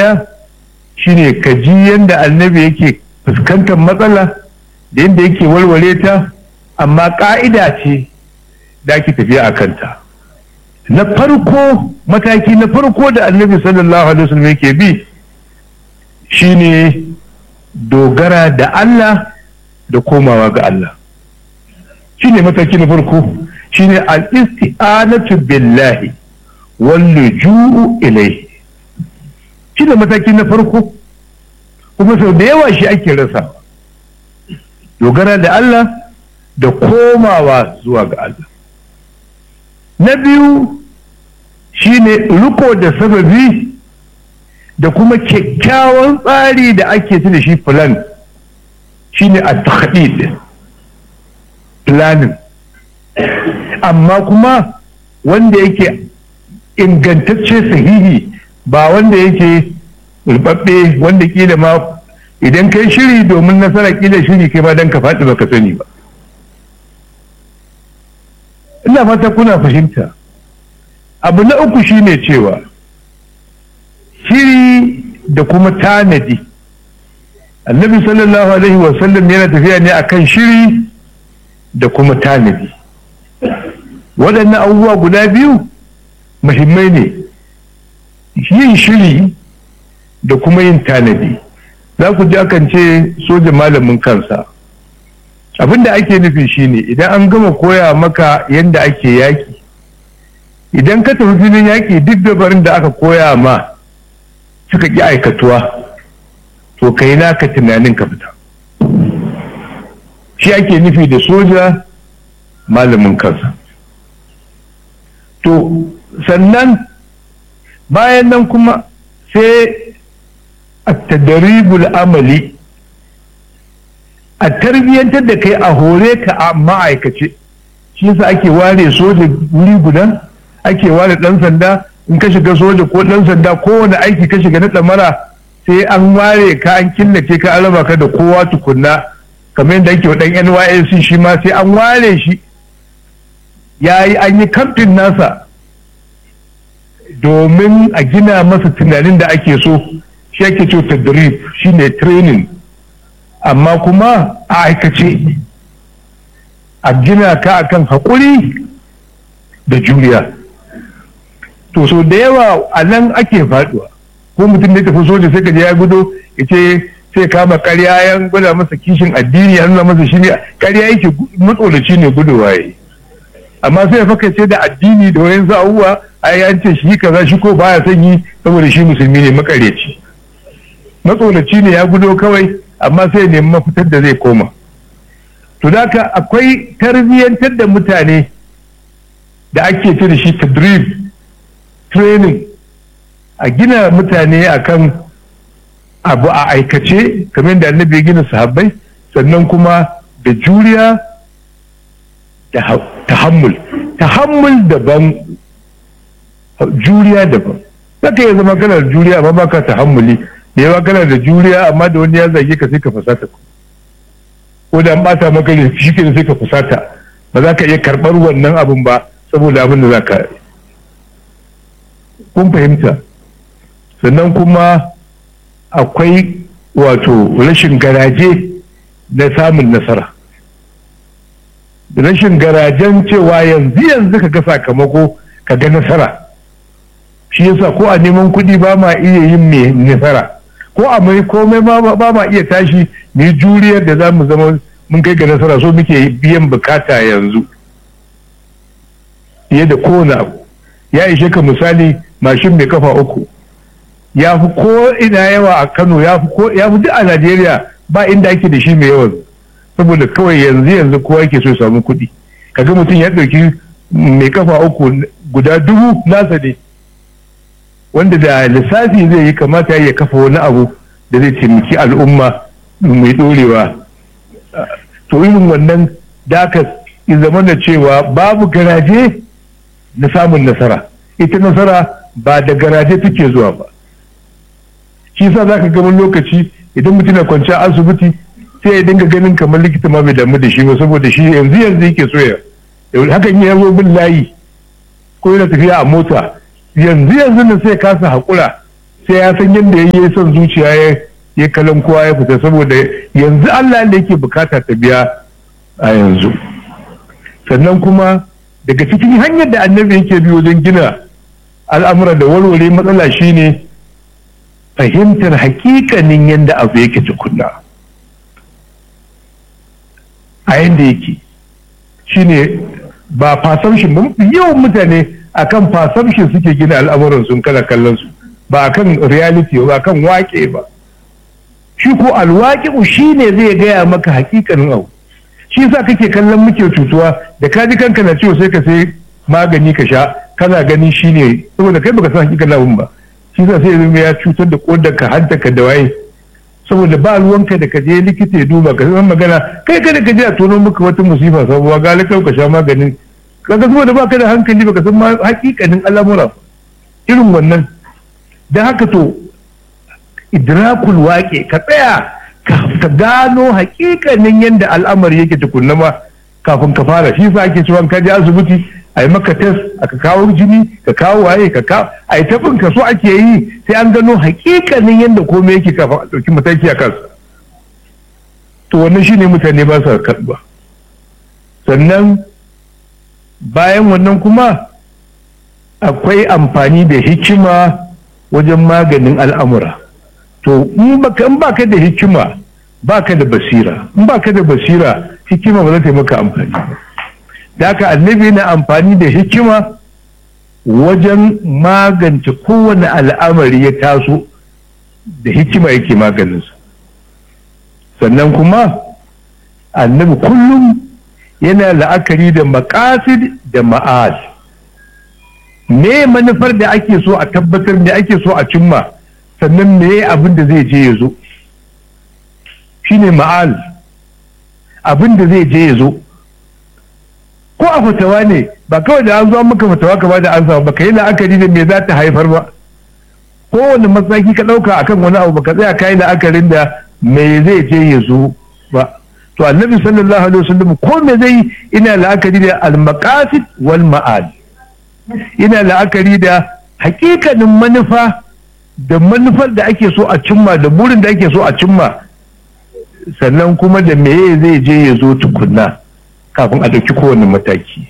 ɗaya shine ka ji yadda annabi yake fuskantar matsala da yadda yake walwale ta amma ƙa'ida ce da ake tafiya a kanta na farko mataki na farko da annabi sallallahu alaihi wasallam yake bi shine dogara da Allah da komawa ga Allah shine mataki na farko shine al-isti'anatu billahi wal luju'u ilayhi shine mataki na farko kuma sau da yawa shi ake rasa dogara da Allah da komawa zuwa ga Allah na biyu shine riko da sababi da kuma kyakkyawan tsari da ake da shi plan shine a tahdid planning amma kuma wanda yake ingantacce sahihi ba wanda yake rubabbe wanda kila ma idan kai shiri domin nasara kila shiri kai ma don ka faɗi baka sani ba ina fata kuna fahimta abu na uku shine cewa shiri da kuma tanadi annabi sallallahu alaihi wasallam yana tafiya ne akan shiri da kuma tanadi waɗannan abubuwa guda biyu muhimmai ne yin shiri da kuma yin tanadi za ku ji akan ce soja malamin kansa abin da ake nufi shine idan an gama koya maka yadda ake yaki idan ka tafi filin yaki duk dabarin da aka koya ma suka ƙi aikatuwa to ka yi naka tunanin ka fita shi ake nufi da soja malamin kansa to sannan bayan nan kuma sai a tadaribul amali a tarbiyyantar da kai a hore ka a ma'aikace shi yasa ake ware soja wuri guda ake ware dan sanda in ka shiga soja ko dan sanda kowane aiki ka shiga na tsamara sai an ware ka an killace ka an raba ka da kowa tukunna kamar yadda ake wa dan NYSC shi ma sai an ware shi ya yi an yi kamfin nasa domin a gina masa tunanin da ake so shi ake ce tadrib shine training amma kuma a aikace a gina ka akan haƙuri da juriya to so da yawa a nan ake faduwa ko mutum da tafi soja sai ka je ya gudo ya ce sai kama karya ya gwada masa kishin addini ya nuna masa shi ne karya yake matsolaci ne gudowa ya amma sai ya faka ce da addini da wayan sa'uwa ai an ce shi kaza shi ko baya son yi saboda shi musulmi ne makareci matsolaci ne ya gudo kawai amma sai nemi mafitar da zai koma to haka akwai tarbiyyantar da mutane da ake ce da shi tadrib training a gina mutane akan abu a aikace kamar da annabi ya gina sahabbai sannan kuma da juriya da tahammul tahammul daban juriya daban zaka iya zama kana da juriya amma baka tahammuli da yawa kana da juriya amma da wani ya zage ka sai ka fusata ko da an bata maka ne shi ke sai ka fusata ba za ka iya karɓar wannan abin ba saboda abin da za ka kun fahimta sannan kuma akwai wato rashin garaje na samun nasara rashin garajen cewa yanzu yanzu ka ga sakamako ka ga nasara shi yasa ko a neman kuɗi ba ma iya yin mai nasara ko a mai komai ba ma iya tashi mu yi juriyar da za mu zama mun kai ga nasara so muke biyan bukata yanzu fiye da kowane abu ya ishe ka misali mashin mai kafa uku ya fi ko ina yawa a kano ya fi ko ya fi duk a najeriya ba inda ake da shi mai yawan saboda kawai yanzu yanzu kowa yake so ya samu kuɗi kaga mutum ya ɗauki mai kafa uku guda dubu nasa ne wanda da lissafi zai yi kamata ya kafa wani abu da zai taimaki al'umma mai ɗorewa to irin wannan daka zama da cewa babu garaje na samun nasara ita nasara ba da garaje take zuwa ba shi sa za ka gama lokaci idan mutum na kwanciya asibiti sai ya dinga ganin kamar likita ma bai damu da shi ba saboda shi yanzu yanzu yake so ya hakan ya zo bin layi ko yana tafiya a mota yanzu yanzu nan sai kasa haƙura sai ya san yadda ya yi son zuciya ya ya kalan kowa ya fita saboda yanzu Allah da yake bukata ta biya a yanzu sannan kuma daga cikin hanyar da annabi yake bi wajen gina al'amura da warware matsala shine fahimtar hakikanin yadda abu yake tukunna a yadda yake shine ba fasamshin ba yawan mutane akan fasamshin suke gina al'amuran sun kana kallon su ba akan reality ba akan wake ba shi ko alwaƙi'u shi ne zai gaya maka hakikanin abu shi sa kake kallon muke cutuwa da ka ji kanka na ciwo sai ka sai magani ka sha kana gani shi ne saboda kai baka san hakikanin abun ba shi sa sai zama ya cutar da kodar ka hanta ka da waye saboda ba ruwanka da ka je likita ya duba ka san magana kai kada ka je a tono maka wata musifa sabuwa ga ka sha maganin kaga saboda baka da hankali baka san ma hakikanin al'amura irin wannan dan haka to idrakul waƙe ka tsaya ka gano hakikanin yadda al'amari yake tukunna ma kafin ka fara shi sa ake cewa ka je asibiti a yi maka test aka kawo jini ka kawo waye ka kawo a yi tabin ka so ake yi sai an gano hakikanin yadda komai yake kafin a ɗauki mataki a kansa to wannan shine mutane ba sa karɓa sannan bayan wannan kuma akwai amfani da hikima wajen maganin al'amura to in baka da hikima baka da basira in baka da basira hikima ba za ta yi maka amfani da haka annabi na amfani da hikima wajen magance kowane al'amari ya taso da hikima yake maganinsa sannan kuma annabi kullum yana la'akari da makasid da ma'ad me manufar da ake so a tabbatar me ake so a cimma sannan me abin da zai je ya zo shine ma'al abin da zai je ya zo ko a fatawa ne ba kawai da an zo maka fatawa ka ba da an samu ba ka yi la'akari da me za ta haifar ba kowane mataki ka ɗauka akan wani abu baka tsaya ka yi la'akarin da me zai je ya zo ba to annabi sallallahu alaihi wasallam ko me zai ina la'akari da al-maqasid wal ma'al ina la'akari da hakikanin manufa da manufar da ake so a cimma da burin da ake so a cimma sannan kuma da meye zai je ya zo tukunna kafin a ɗauki kowane mataki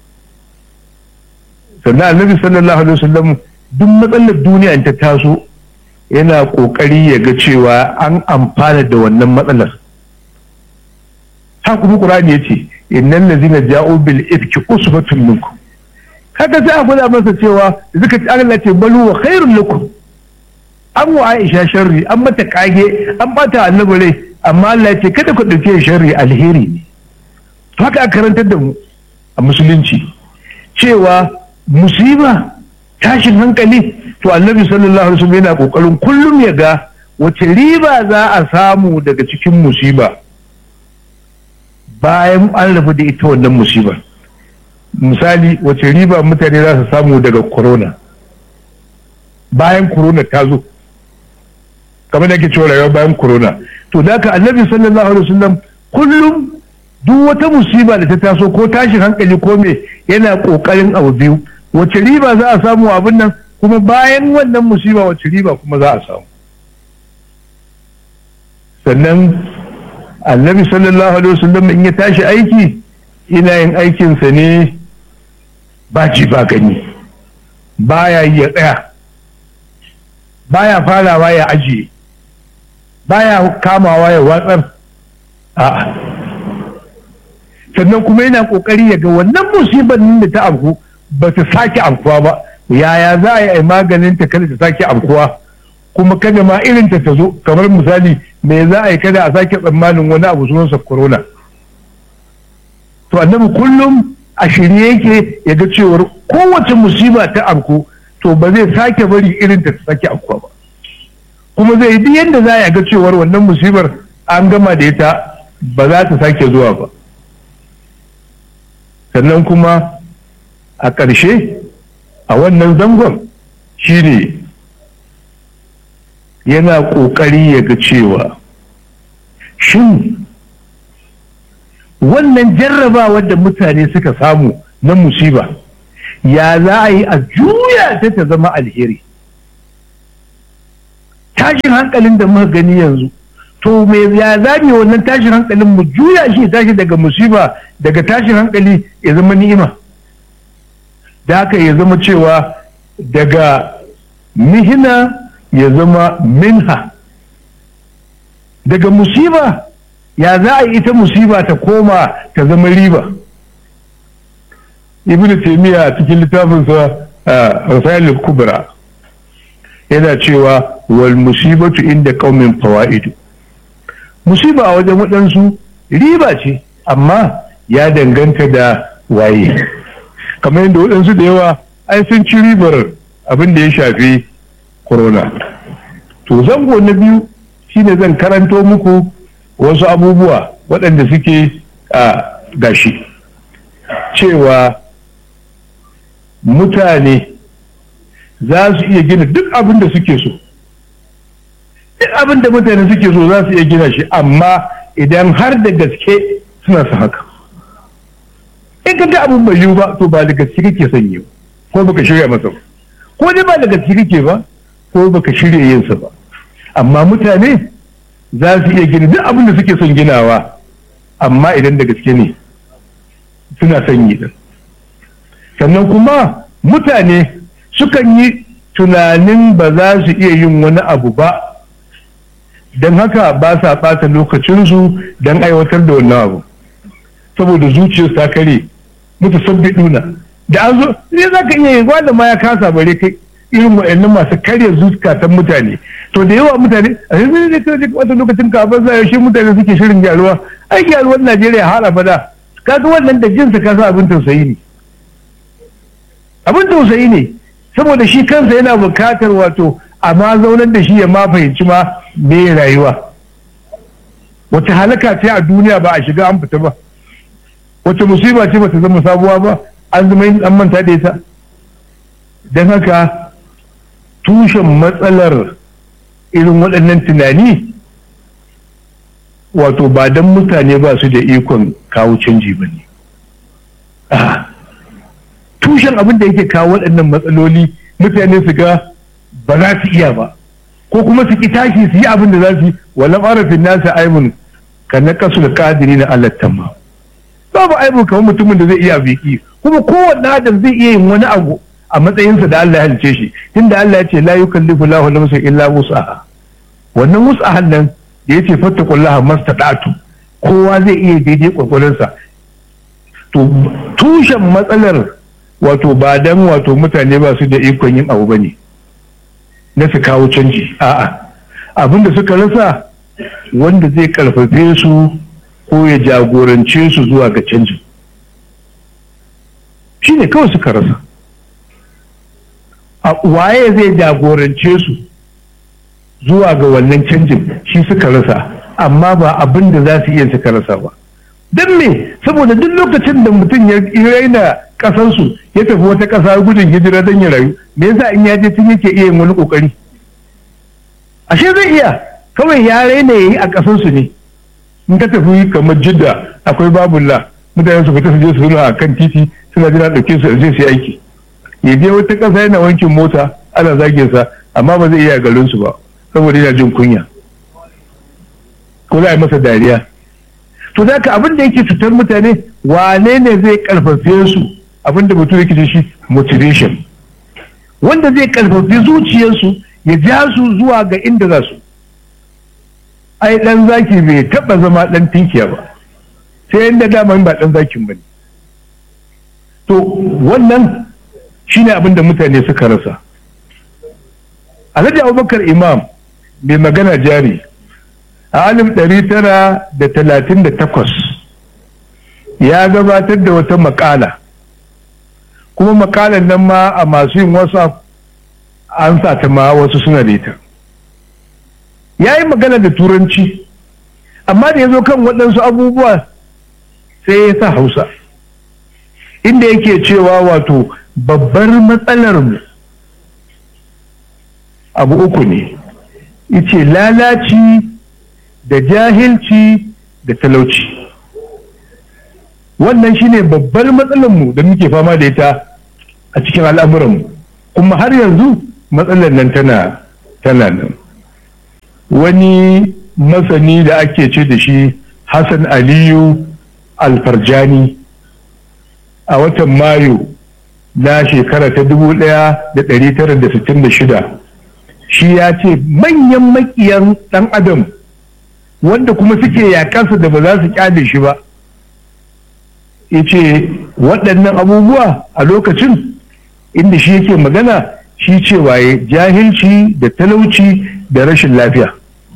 sannan annabi sallallahu alaihi wasallam duk matsalar duniya ta taso yana ƙoƙari ya ga cewa an amfana da wannan matsalar ha kuma qur'ani yace innal ladzina ja'u bil ifki usbatun minkum kaga sai a gwada masa cewa zuka ci Allah ce balu wa khairul lakum an wa Aisha sharri an mata kage an bata annabi rai amma Allah ce kada ku dauke sharri alheri ne to haka aka karantar da mu a musulunci cewa musiba tashin hankali to annabi sallallahu alaihi wasallam yana kokarin kullum ya ga wace riba za a samu daga cikin musiba bayan an rabu da ita wannan musibar misali wace riba mutane za su samu daga corona bayan corona ta zo kamar da ake cewa rayuwa bayan corona to da ka annabi sallallahu alaihi wasallam kullum duk wata musiba da ta taso ko tashin hankali ko me yana kokarin abu biyu wace riba za a samu abin nan kuma bayan wannan musiba wace riba kuma za a samu sannan annabi sallallahu alaihi wasallam in ya tashi aiki ina yin aikinsa ne ba ji ba gani baya yi ya tsaya baya farawa ya ajiye baya kamawa ya watsar a'a sannan kuma yana kokari ya ga wannan musibar da ta afku ba ta sake afkuwa ba yaya za a yi maganin ta kada ta sake afkuwa kuma kada ma irin ta ta zo kamar misali me za a yi kada a sake tsammanin wani abu sunansa corona to annabi kullum a shirye yake ya ga cewar kowace musiba ta afku to ba zai sake bari irin ta ta sake afkuwa ba kuma zai yi yadda za a ga cewar wannan musibar an gama da ita ba za ta sake zuwa ba sannan kuma a ƙarshe a wannan zangon shine yana ƙoƙari ya ga cewa shin wannan jarrabawar da mutane suka samu na musiba ya za a yi a juya ta ta zama alheri tashin hankalin da muka gani yanzu to me ya zame wannan tashin hankalin mu juya shi tashi daga musiba daga tashin hankali ya zama ni'ima da haka ya zama cewa daga mihina ya zama minha daga musiba ya za a yi ita musiba ta koma ta zama riba ibn taymiya a cikin littafinsa rasailul kubra yana cewa wal musibatu inda qaumin fawaidu musiba a wajen waɗansu riba ce amma ya danganta da waye kamar yadda waɗansu da yawa ai sun ci ribar abin da ya shafi corona to zango na biyu shine zan karanto muku wasu abubuwa waɗanda suke a gashi cewa mutane za su iya gina duk abin da suke so duk abin da mutane suke so za su iya gina shi amma idan har da gaske suna su haka in ka ga abin bai yiwu ba to ba da gaske kake son yi ko baka shirya masa ba ko dai ba da gaske kake ba ko baka shirya yin sa ba amma mutane za su iya gina duk abin da suke son ginawa amma idan da gaske ne suna son yi din sannan kuma mutane sukan yi tunanin ba za su iya yin wani abu ba don haka ba sa ɓata lokacinsu don aiwatar da wannan abu saboda zuciyar ta kare mutu sabbi duna da an zo ne za ka iya yi wanda ma ya kasa bare kai irin wa'annan masu karya zukatan mutane to da yawa mutane a yanzu ne kai da wata lokacin kafin sa yaushe mutane suke shirin gyaruwa ai gyaruwar Najeriya har abada kaga wannan da jinsa ka sa abin tausayi ne abin tausayi ne saboda shi kansa yana bukatar wato amma zaunar da shi ya ma fahimci ma me rayuwa wata halaka ce a duniya ba a shiga an fita ba wata musiba ce bata zama sabuwa ba an zama yin an manta da ita don haka tushen matsalar irin waɗannan tunani wato ba don mutane ba su da ikon kawo canji ba ne tushen abin da yake kawo waɗannan matsaloli mutane su ga ba za su iya ba ko kuma su ki tashi su yi abin da za su yi walam arafin nasa aibun ka na kasu da kadiri na Allah tamma babu aibun kamar mutumin da zai iya biki kuma kowanne adam zai iya yin wani abu a matsayinsa da Allah ya halice shi tunda Allah ya ce la yukallifu Allahu nafsan illa wus'aha wannan wus'ahan nan da yace fattaqullaha mastata'tu kowa zai iya daidai kwakwalinsa to tushen matsalar wato ba dan wato mutane ba su da ikon yin abu bane na su kawo canji a'a abin da suka rasa wanda zai karfafe su ko ya jagorance su zuwa ga canjin shi ne kawai suka rasa a waye zai jagorance su zuwa ga wannan canjin shi suka rasa amma ba abin da za su iya suka rasa ba don me saboda duk lokacin da mutum ya raina kasansu ya tafi wata ƙasa gudun hijira don ya rayu me yasa in ya je tun yake iya yin wani kokari ashe zai iya kawai ya raina yayi a kasansu ne in ka tafi kamar jidda akwai babulla mutane su fita su je su nuna a kan titi suna jira ɗauke su je su yi aiki ya je wata ƙasa yana wankin mota ana zagin sa amma ba zai iya garin su ba saboda yana jin kunya ko za a yi masa dariya to da abin da yake cutar mutane wane ne zai karfafe su abin da mutum yake shi motivation wanda zai karfafi zuciyarsu ya ja su zuwa ga inda za su ai dan zaki bai taba zama dan tinkiya ba sai inda dama ba dan zakin bane to wannan shine abin da mutane suka rasa alhaji abubakar imam mai magana jari a alif ɗari tara da talatin da takwas ya gabatar da wata makala kuma makalan nan ma a masu yin whatsapp an sa ta ma wasu suna da ita ya yi magana da turanci amma da ya zo kan waɗansu abubuwa sai ya sa hausa inda yake cewa wato babbar matsalar mu abu uku ne ice lalaci da jahilci da talauci wannan shine babbar matsalar mu da muke fama da ita a cikin al'amuranmu kuma har yanzu matsalar nan tana tana nan wani masani da ake ce da shi hassan aliyu alfarjani a watan mayu na shekara ta 1966 shi ya ce manyan makiyan ɗan adam wanda kuma suke yakansa da ba za su kyale shi ba ya ce waɗannan abubuwa a lokacin inda shi yake magana shi cewa ya jahilci da talauci da rashin lafiya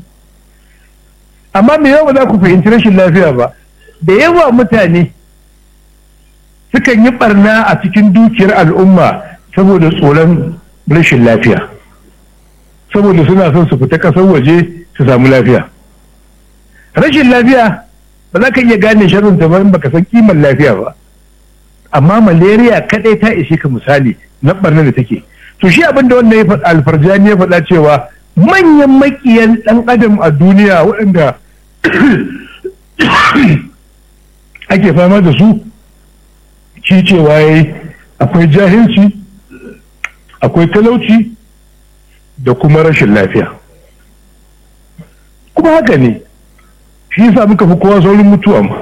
amma me yawa ba za ku fahimci rashin lafiya ba da yawa mutane sukan yi barna a cikin dukiyar al'umma saboda tsoron rashin lafiya saboda suna son su fita ƙasar waje su samu lafiya rashin lafiya ba za ka iya gane sharrin ta in baka san kiman lafiya ba amma malaria kadai ta ishe ka misali na barna da take to shi abin da wannan ya faɗa alfarjani ya faɗa cewa manyan makiyan ɗan adam a duniya waɗanda ake fama da su shi cewa yayi akwai jahilci akwai talauci da kuma rashin lafiya kuma haka ne shi yasa muka fi kowa saurin mutuwa ma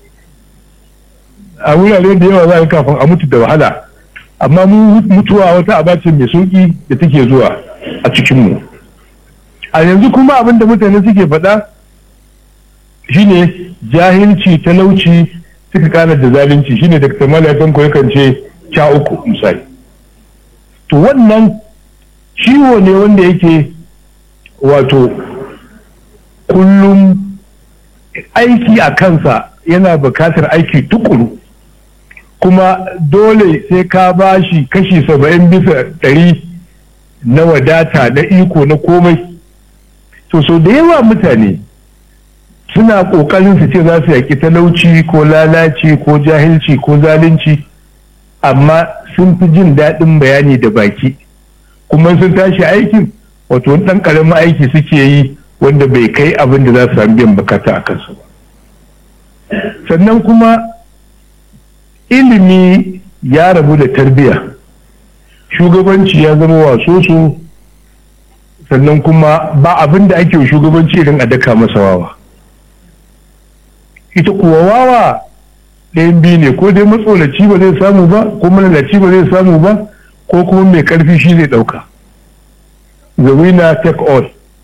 a wurare da yawa za a kafin a mutu da wahala amma mu mutuwa wata abace mai sauki da take zuwa a cikinmu a yanzu kuma abin da mutane suke faɗa shine jahilci talauci suka kana da zalunci shine da kamar ya kanko yakan ce ca uku misali to wannan ciwo ne wanda yake wato kullum aiki a kansa yana bukatar aiki tukuru kuma dole sai ka ba shi kashi saba'in bisa ɗari na wadata na iko na komai to so da yawa mutane suna ƙoƙarin su ce za su yaƙi talauci ko lalaci ko jahilci ko zalunci amma sun fi jin daɗin bayani da baki kuma sun tashi aikin wato ɗan ƙaramin aiki suke yi wanda bai kai abin da za su sami biyan bukata a kansu ba sannan kuma ilimi ya rabu da tarbiyya shugabanci ya zama waso su sannan kuma ba abin da ake shugabanci irin a daka masa wawa ita kuwa wawa ɗayan biyu ne ko dai matsolaci ba zai samu ba ko malalaci ba zai samu ba ko kuma mai ƙarfi shi zai ɗauka the winner take all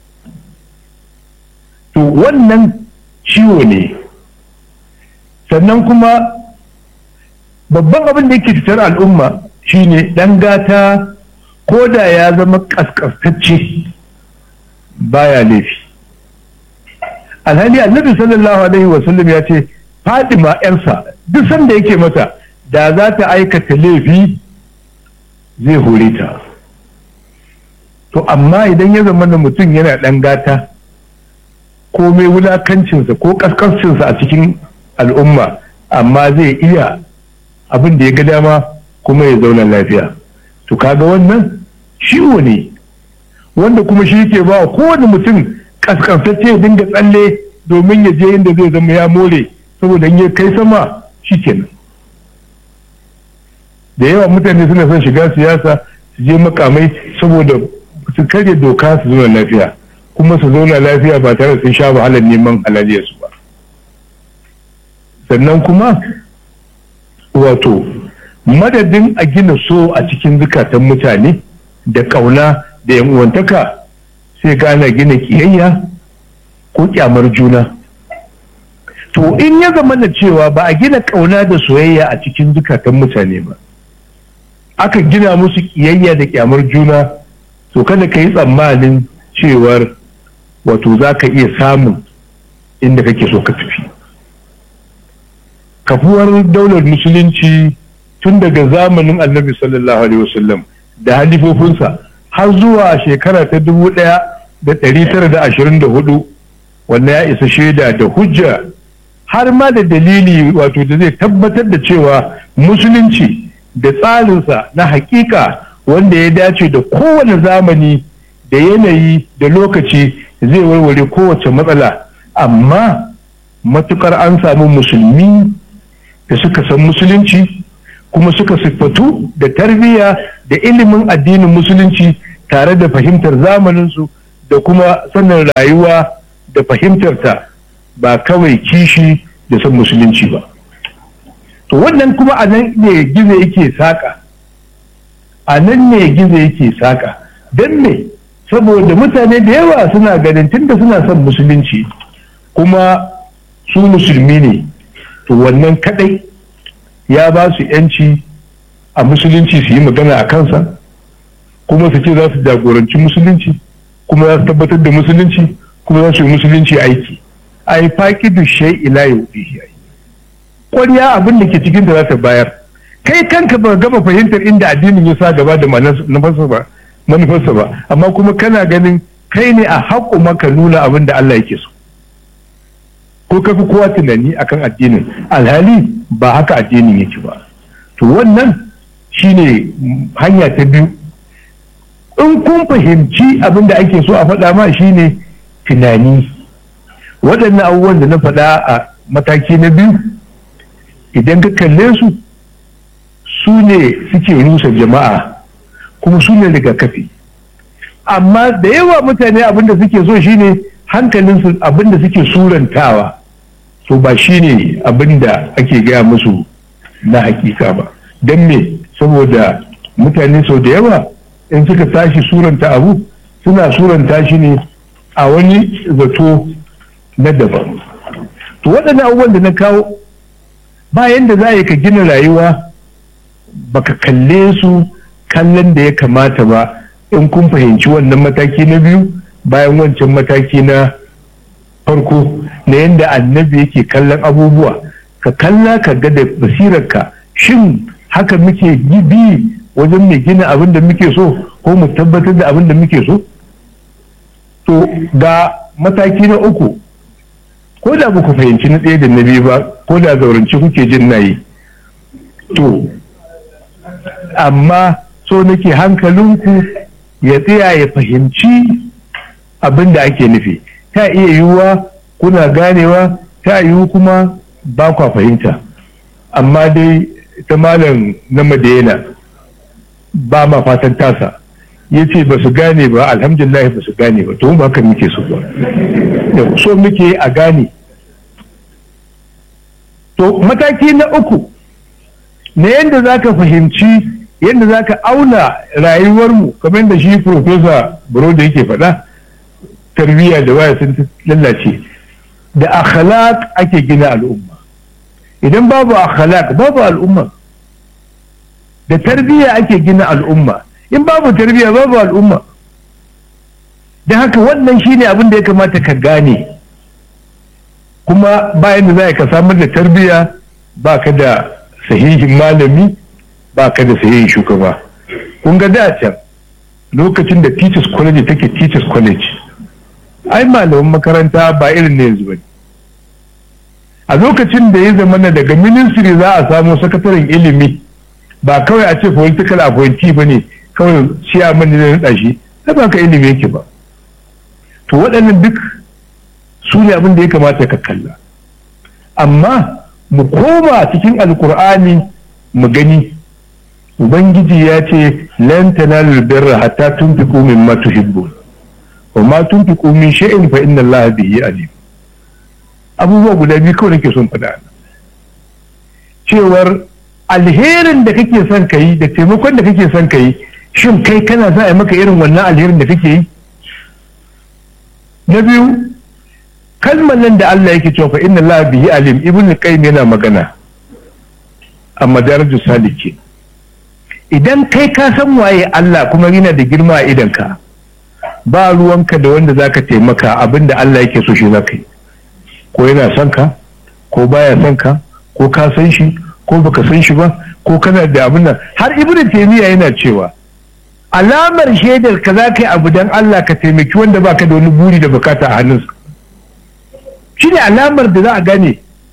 to wannan ciwo ne sannan kuma babban abin da yake fitar al'umma shine ɗan gata ko da ya zama ƙasƙastacce baya laifi alhali annabi sallallahu alaihi wasallam ya ce fadima yarsa duk sanda yake mata da za ta aikata laifi zai hore ta to amma idan ya zama da mutum yana ɗan gata ko mai wulakancinsa ko ƙasƙancinsa a cikin al'umma amma zai iya abin da ya ga dama kuma ya zauna lafiya to kaga wannan ciwo ne wanda kuma shi ke ba kowane mutum kaskantacce ya dinga tsalle domin ya je inda zai zama ya more saboda in ya kai sama shi kenan da yawa mutane suna son shiga siyasa su je makamai saboda su karya doka su zauna lafiya kuma su zauna lafiya ba tare sun sha wahalar neman halaliyarsu ba sannan kuma wato madadin a gina so a cikin zukatan mutane da ƙauna da yan uwantaka sai gana gina kiyayya ko kyamar juna to in ya zama da cewa ba a gina ƙauna da soyayya a cikin zukatan mutane ba aka gina musu kiyayya da kyamar juna to kada ka yi tsammanin cewar wato za ka iya samun inda kake so ka tafi kafuwar daular musulunci tun daga zamanin annabi sallallahu alaihi wasallam da halifofinsa har zuwa shekara ta dubu ɗaya da ɗari tara da ashirin da hudu wanda ya isa shaida da hujja har ma da dalili wato da zai tabbatar da cewa musulunci da tsarinsa na hakika wanda ya dace da kowane zamani da yanayi da lokaci zai warware kowace matsala amma matukar an samu musulmi da suka san musulunci kuma suka siffatu da tarbiyya da ilimin addinin musulunci tare da fahimtar zamaninsu da kuma sanin rayuwa da fahimtarta ba kawai kishi da san musulunci ba to wannan kuma a nan ne gizo yake saƙa a nan ne gizo yake saƙa don me saboda mutane da yawa suna ganin tunda suna son musulunci kuma su musulmi ne to wannan kadai ya ba su yanci a musulunci su yi magana a kansa kuma su ce za su jagoranci musulunci kuma za su tabbatar da musulunci kuma za su yi musulunci aiki a yi faƙi da shai ila ya wuɗe ƙwarya abin da ke cikin da za ta bayar kai kanka ba gama fahimtar inda addinin ya sa gaba da manufarsa ba manufarsa ba amma kuma kana ganin kai ne a haƙo maka nuna abin da Allah yake so ko ka fi kowa tunani akan addinin alhali ba haka addinin yake ba to wannan shine hanya ta biyu in kun fahimci abin da ake so a faɗa ma shine tunani waɗannan abubuwan da na faɗa a mataki na biyu idan ka kalle su su ne suke rusa jama'a kuma su ne rigakafi amma da yawa mutane abin da suke so shine hankalinsu abin da suke surantawa to ba shine abin da ake gaya musu na hakika ba don me saboda mutane sau da yawa in suka tashi suranta abu suna suranta shi ne a wani zato na daban to waɗannan abubuwan da na kawo bayan da za a yi ka gina rayuwa baka kalle su kallon da ya kamata ba in kun fahimci wannan mataki na biyu bayan wancan mataki na farko na yadda annabi yake kallon abubuwa ka kalla ka ga da basirarka shin haka muke bi wajen mai gina abin da muke so ko mu tabbatar da abin da muke so to ga mataki na uku ko da ba ku fahimci na ɗaya da na biyu ba ko da zaurance kuke jin nayi to amma so nake hankalinku ya tsaya ya fahimci abin da ake nufi ta iya yiwuwa kuna ganewa ta yiwu kuma ba kwa fahimta amma dai ta malam na madina ba ma fatan tasa ya ce ba su gane ba alhamdulillah ba su gane ba to ba haka muke so ba so muke a gane to mataki na uku na yadda za ka fahimci yadda za ka auna rayuwarmu kamar da shi profesa da yake faɗa tarbiyya da waya sun lallace da akhlaq ake gina al'umma idan babu akhlaq babu al'umma da tarbiyya ake gina al'umma in babu tarbiyya babu al'umma da haka wannan shine abin da ya kamata ka gane kuma bayan da za ka samar da tarbiyya ba ka da sahihin malami ba ka da sahihin shugaba kun ga da can lokacin da teachers college take teachers college ai malaman makaranta ba irin ne yanzu ba a lokacin da ya zama na daga ministry za a samu sakataren ilimi ba kawai a ce political appointee ba ne kawai ciyaman ne na naɗa shi ba ka ilimi yake ba to waɗannan duk su ne abin da ya kamata ka kalla amma mu koma cikin alkur'ani mu gani ubangiji ya ce lan tanalul birra hatta tunfiqu mimma tuhibbun wa ma tunfiqu min shay'in fa inna allaha bihi alim abubuwa guda biyu kawai nake son faɗa cewar alherin da kake son ka yi da taimakon da kake son ka yi shin kai kana za a yi maka irin wannan alherin da kake yi na biyu kalmar nan da Allah yake cewa fa inna Allah bihi alim ibn qayyim yana magana a madarajus saliki idan kai ka san waye Allah kuma yana da girma a idanka ba ruwanka da wanda zaka taimaka abinda Allah yake so shi zaka yi ko yana son ka ko baya son ka ko ka san shi ko baka san shi ba ko kana da abin nan har ibnu taymiya yana cewa alamar shaidar ka za ka yi abu don Allah ka taimaki wanda baka da wani buri da bukata a hannunsa shi ne alamar da za a gane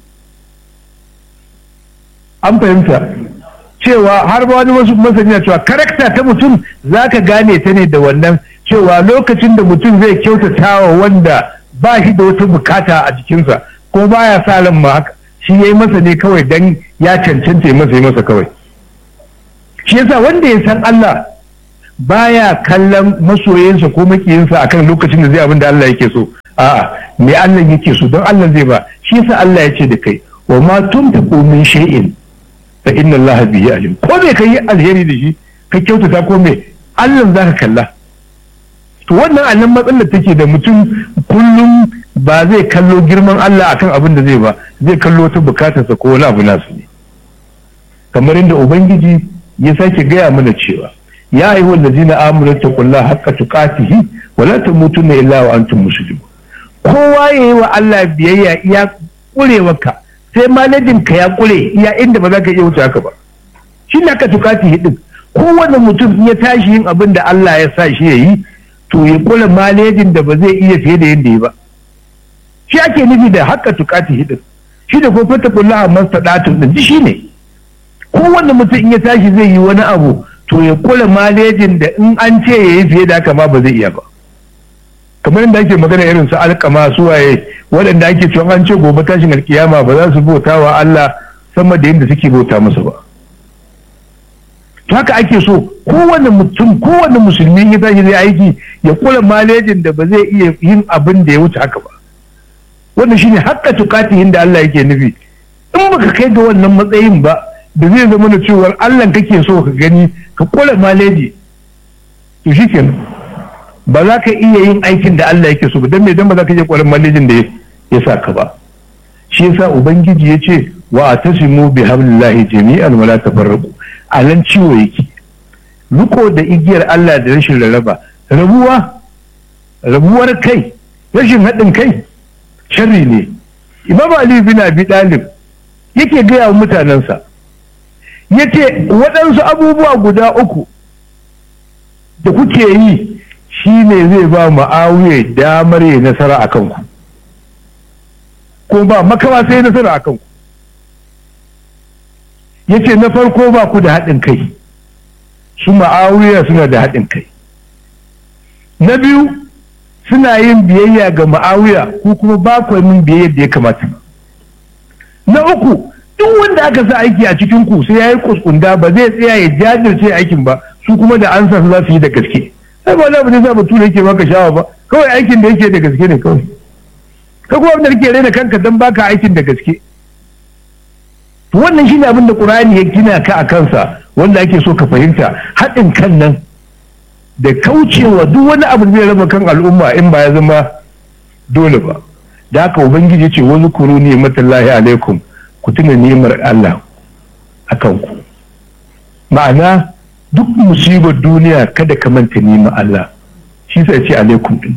an fahimta cewa har ba wani wasu masani cewa karakta ta mutum za ka gane ta ne da wannan cewa lokacin da mutum zai kyautata wa wanda ba shi da wata bukata a jikinsa ko baya sa ran ma haka shi ya yi masa ne kawai dan ya cancanta ya masa ya masa kawai shi yasa wanda ya san Allah baya kallon masoyinsa ko makiyinsa akan lokacin da zai abin da Allah yake so a'a me Allah yake so don Allah zai ba shi yasa Allah ya ce da kai wa ma tunfiqu min shay'in fa inna Allah bihi alim ko me kai alheri da shi ka kyautata ko me Allah zaka kalla to wannan annan matsalar take da mutum kullum ba zai kallo girman Allah akan abin da zai ba zai kallo ta bukatarsa ko wani abu nasu ne kamar inda ubangiji ya sake gaya mana cewa ya ayyuhal ladzina amanu taqullaha haqqa tuqatihi wa la tamutunna illa wa antum muslimun kowa yayi wa Allah biyayya iya kurewarka sai malajin ka ya kure iya inda ba za ka iya wuce haka ba shi ne aka tukatihi din kowane mutum ya tashi yin abin da Allah ya sa shi yayi to ya kula malejin da ba zai iya fiye da yadda ya ba shi ake nufi da haka tukatihi din shi da ko fata kullaha mastadatun din shi ne kowane mutum ya tashi zai yi wani abu to ya kula malejin da in an ce ya yi fiye da haka ma ba zai iya ba kamar yadda ake magana irin su alkama su waye waɗanda ake cewa an ce gobe tashin alkiyama ba za su bauta wa Allah sama da yadda suke bauta masa ba to haka ake so kowane mutum kowane musulmi ya tashi zai aiki ya kula malejin da ba zai iya yin abin da ya wuce haka ba wannan shine hakka tukatihin da Allah yake nufi in baka kai ga wannan matsayin ba da zai zama da cewar Allah kake so ka gani ka kula maleji to shikenan ba za ka iya yin aikin da Allah yake so ba don me dan ba za ka iya kula malejin da ya sa ka ba shi yasa ubangiji ya ce wa atasimu bi hablillahi jami'an wala tafarraqu alan ciwo yake riko da igiyar Allah da rashin rarraba rabuwa rabuwar kai rashin haɗin kai sharri ne imam ali bin abi dalib yake gaya wa mutanensa yace waɗansu abubuwa guda uku da kuke yi shi ne zai ba ma'awiya damar yi nasara a kanku ko ba makawa sai nasara a kanku ya ce na farko ba ku da haɗin kai su ma'awiya suna da haɗin kai na biyu suna yin biyayya ga ma'awiya ko kuma ba ku yin biyayya da ya kamata na uku duk wanda aka sa aiki a cikin ku sai ya yi kuskunda ba zai tsaya ya jajirce aikin ba su kuma da an sa su za su yi da gaske sai ba za mu sa bature yake maka shawa ba kawai aikin da yake da gaske ne kawai ka kuma abin da kake raina kanka dan baka aikin da gaske to wannan shine abin da qur'ani ya gina ka a kansa wanda ake so ka fahimta haɗin kan nan da kaucewa duk wani abu da zai raba kan al'umma in ba ya zama dole ba da haka ubangiji ce wani kuru ne matallahi alaikum ku tuna ni'imar Allah akan ku ma'ana duk musibar duniya kada ka manta nima Allah shi sai ce alaikum din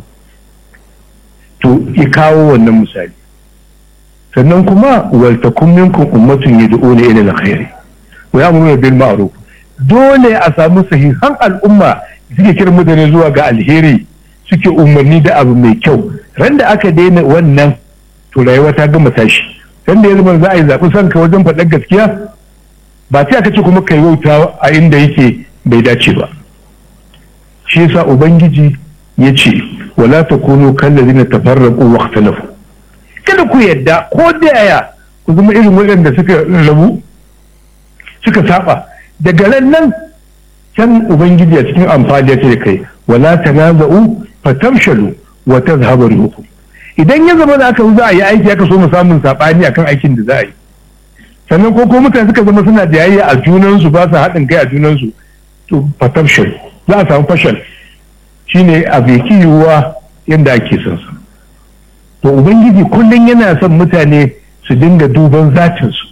to ya kawo wannan misali sannan kuma wal takum minkum ummatun yad'una ila alkhair wa ya'muruna bil ma'ruf dole a samu sahihan al'umma suke kiran mutane zuwa ga alheri suke umarni da abu mai kyau ran da aka daina wannan to rayuwa ta gama tashi ran da ya zama za a yi zaɓi sanka wajen faɗar gaskiya ba sai aka ce kuma kai wauta a inda yake bai dace ba shi yasa ubangiji ya ce wala takunu kallazina tafarraqu wa ikhtalafu kada ku yadda ko da yaya ku zama irin waɗanda suka rabu suka saba daga ran nan can ubangiji a cikin amfani ya ce kai wala tanaza'u fatamshalu wa tazhabu rihukum idan ya zama da aka za a yi aiki aka so mu samun sabani akan aikin da za a yi sannan ko ko mutane suka zama suna da yayya a junansu ba su haɗin kai a junansu to fatamshal za a samu fashal shine a bai yiwuwa yadda ake son sa to ubangiji kullum yana son mutane su dinga duban zatinsu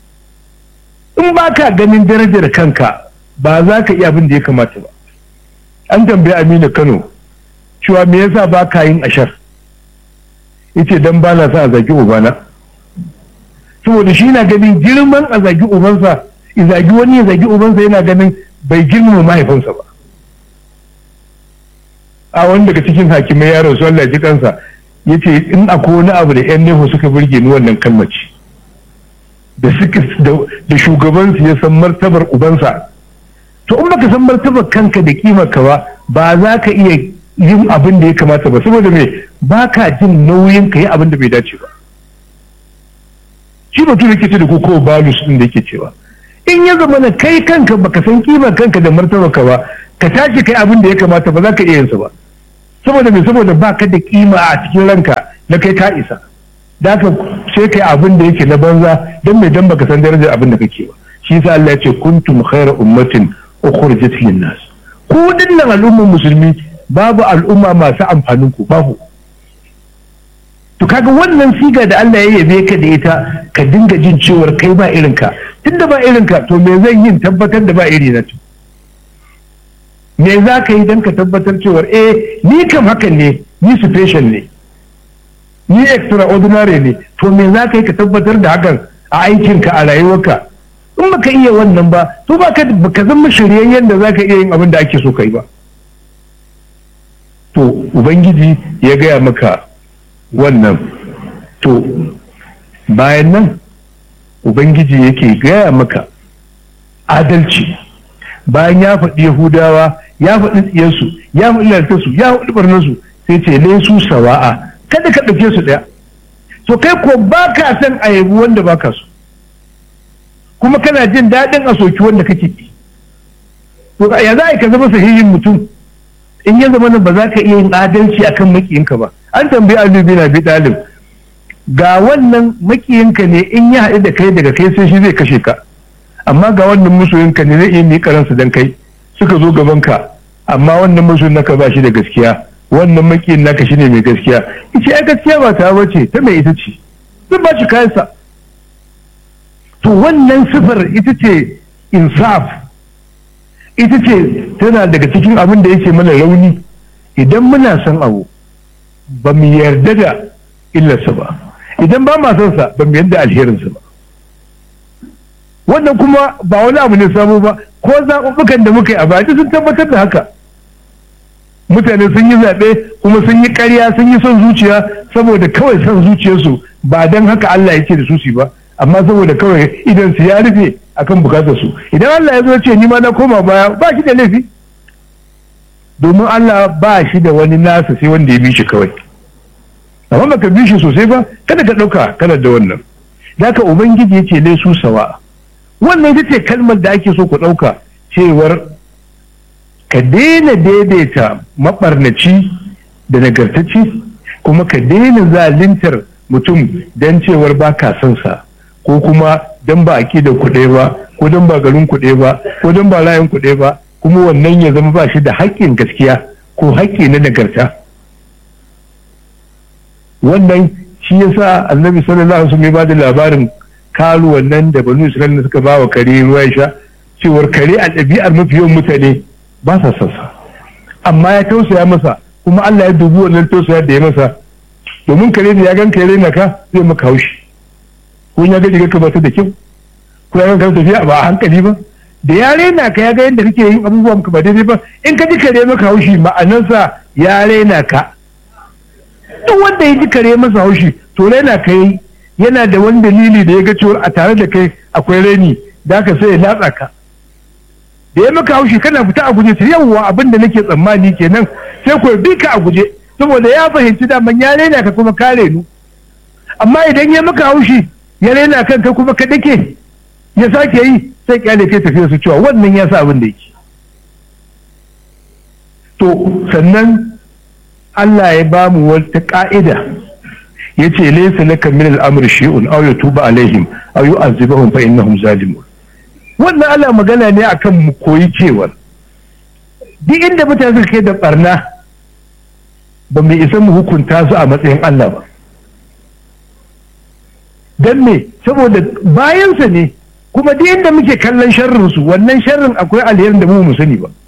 in ba ka ganin darajar kanka ba za ka iya abin da ya kamata ba an tambayi aminu kano cewa me yasa ba ka yin ashar yace dan ba na sa a zagi ubana saboda shi na ganin girman a zagi ubansa in zagi wani ya zagi ubansa yana ganin bai girmama mahaifinsa ba a wani daga cikin hakimai yaro su Allah ji kansa ya ce in akwai wani abu da yan neho suka burge ni wannan kalmaci da suka da shugabansu ya san martabar ubansa to in baka san martabar kanka da kimar ka ba ba za ka iya yin abin da ya kamata ba saboda me ba ka jin nauyin ka yi abin da bai dace ba shi mutum yake ce da ko kowa balus din da yake cewa in ya zama na kai kanka baka san kimar kanka da martabar ka ba ka tashi kai abin da ya kamata ba za ka iya yinsa ba saboda me saboda ba ka da kima a cikin ranka na kai ka isa da haka sai kai abin da yake na banza don mai dan baka san darajar abin da kake ba shi yasa Allah ya ce kuntum khayra ummatin ukhrijat lin nas ku dinnan al'ummar musulmi babu al'umma masu amfanin ku babu to kaga wannan siga da Allah ya yabe ka da ita ka dinga jin cewar kai ba irin ka tunda ba irin ka to me zan yin tabbatar da ba iri na to me za ka yi don ka tabbatar cewar eh ni kam hakan ne ni special ne ni extraordinary ne to me za ka yi ka tabbatar da hakan a aikinka a rayuwarka in baka iya wannan ba to ba ka zama shiryayyen da za ka iya yin abin da ake so kai ba to ubangiji ya gaya maka wannan to bayan nan ubangiji yake gaya maka adalci bayan ya faɗi yahudawa ya faɗi tsiyarsu ya faɗi lantarsu ya faɗi barnarsu sai ce laisu sawa'a kada ka ɗauke su ɗaya to kai ko ba ka son a yabi wanda ba ka so kuma kana jin daɗin a soki wanda kake ki to ya za a ka zama sahihin mutum in ya zama ba za ka iya yin adalci akan makiyinka ba an tambayi Ali bin Abi Talib ga wannan makiyinka ne in ya haɗu da kai daga kai sai shi zai kashe ka amma ga wannan masoyinka ne zai iya miƙa ransa dan kai suka zo gaban ka amma wannan masoyin naka ba shi da gaskiya wannan makiyin naka shine mai gaskiya ita ai gaskiya ba ta bace ta mai ita ce zan ba shi kayansa to wannan sifar ita ce insaf ita ce tana daga cikin abin da yake mana rauni idan muna son abu ba mu yarda da illarsa ba idan ba ma son sa ba mu yarda alherinsa ba wannan kuma ba wani abu ne sabo ba ko zaɓuɓɓukan da muka yi a baya sun tabbatar da haka mutane sun yi zaɓe kuma sun yi ƙarya sun yi son zuciya saboda kawai son zuciyarsu ba don haka Allah ya ce da su su ba amma saboda kawai idan su ya rufe akan bukatar su idan Allah ya zo ce ni ma na koma baya ba shi da laifi domin Allah ba shi da wani nasa sai wanda ya bi shi kawai amma baka bi shi sosai ba kada ka ɗauka kana da wannan da haka ubangiji ya ce laisu sawa wannan ita ce kalmar da ake so ku ɗauka cewar ka daina daidaita maɓarnaci da nagartacci kuma ka daina zalintar mutum don cewar ba ka son sa ko kuma don ba a da kuɗe ba ko don ba garin kuɗe ba ko don ba layin kuɗe ba kuma wannan ya zama ba shi da haƙƙin gaskiya ko haƙƙi na nagarta wannan shi yasa annabi sallallahu alaihi wasallam ya bada labarin kalu wannan da banu isra'ila suka ba wa kare ruwa ya sha cewar kare a ɗabi'ar mafi yawan mutane ba sa son sa amma ya tausaya masa kuma Allah ya dubi wannan tausaya da ya masa domin kare da ya gan kare na ka zai maka haushi ko ya ga riga ka ba ta da kyau ko ya ga tafiya ba a hankali ba da ya rena ka ya ga yadda kake yin abubuwan ka ba daidai ba in ka ji kare maka haushi ma'anarsa ya rena ka duk wanda ya ji kare masa haushi to rena ka yi yana da wani dalili da ya ga cewa a tare da kai akwai reni da ka sai ya latsa ka da ya maka haushi kana fita a guje sai yawwa abin da nake tsammani kenan sai ko bi ka a guje saboda ya fahimci daman ya rena ka kuma ka renu amma idan ya maka haushi ya rena kanka kuma ka dake ya sake yi sai kyale kai tafiya su cewa wannan ya sa abin da yake to sannan Allah ya ba mu wata ka'ida ya ce laysa laka min al-amri shay'un aw yatuba alaihim aw yu'azibuhum fa innahum zalimun wannan Allah magana ne akan mu koyi cewar duk inda mutane suka kai da barna ba mu isa mu hukunta su a matsayin Allah ba don me saboda bayansa ne kuma duk inda muke kallon sharrin su wannan sharrin akwai alherin da mu mu sani ba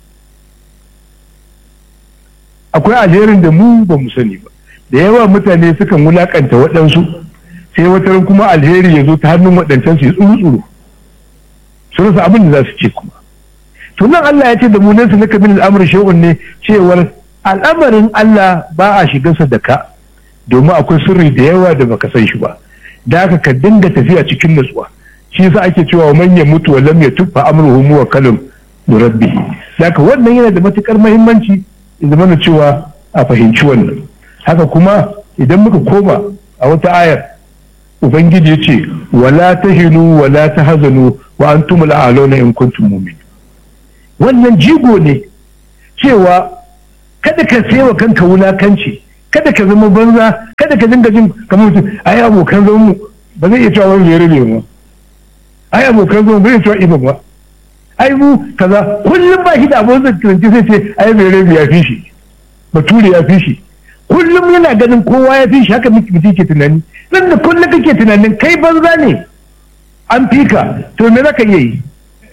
akwai alherin da mu ba mu sani ba da yawa mutane sukan wulakanta waɗansu sai wata kuma alheri ya zo ta hannun waɗancan su yi tsuru-tsuru su rasa abin da za su ce kuma to nan Allah ya ce da mu nan su naka min al'amr shay'un ne cewar al'amarin Allah ba a shigarsa da ka domin akwai sirri da yawa da baka san shi ba da haka ka dinga tafiya cikin nutsuwa shi yasa ake cewa man ya mutu wa lam yatub fa amruhu muwakkalun bi rabbih da haka wannan yana da matukar muhimmanci in zama cewa a fahimci wannan haka kuma idan muka koma a wata ayar ubangiji ya ce wala tahinu wala tahzanu wa antum al'aluna in kuntum mu'minin wannan jigo ne cewa kada ka wa kanka wulakanci kada ka zama banza kada ka dinga jin kamar mutum ai abokan zaman mu ba zai iya cewa wani zai rabe mu ai abokan zaman ba zai cewa iban ba ai mu kaza kullum ba shi da abin da kiranci sai ce ai mai rabe ya fi shi bature ya fi shi kullum yana ganin kowa ya fi shi haka miki mutum ke tunani nan da kullum kake tunanin kai banza ne an fi ka to me zaka iya yi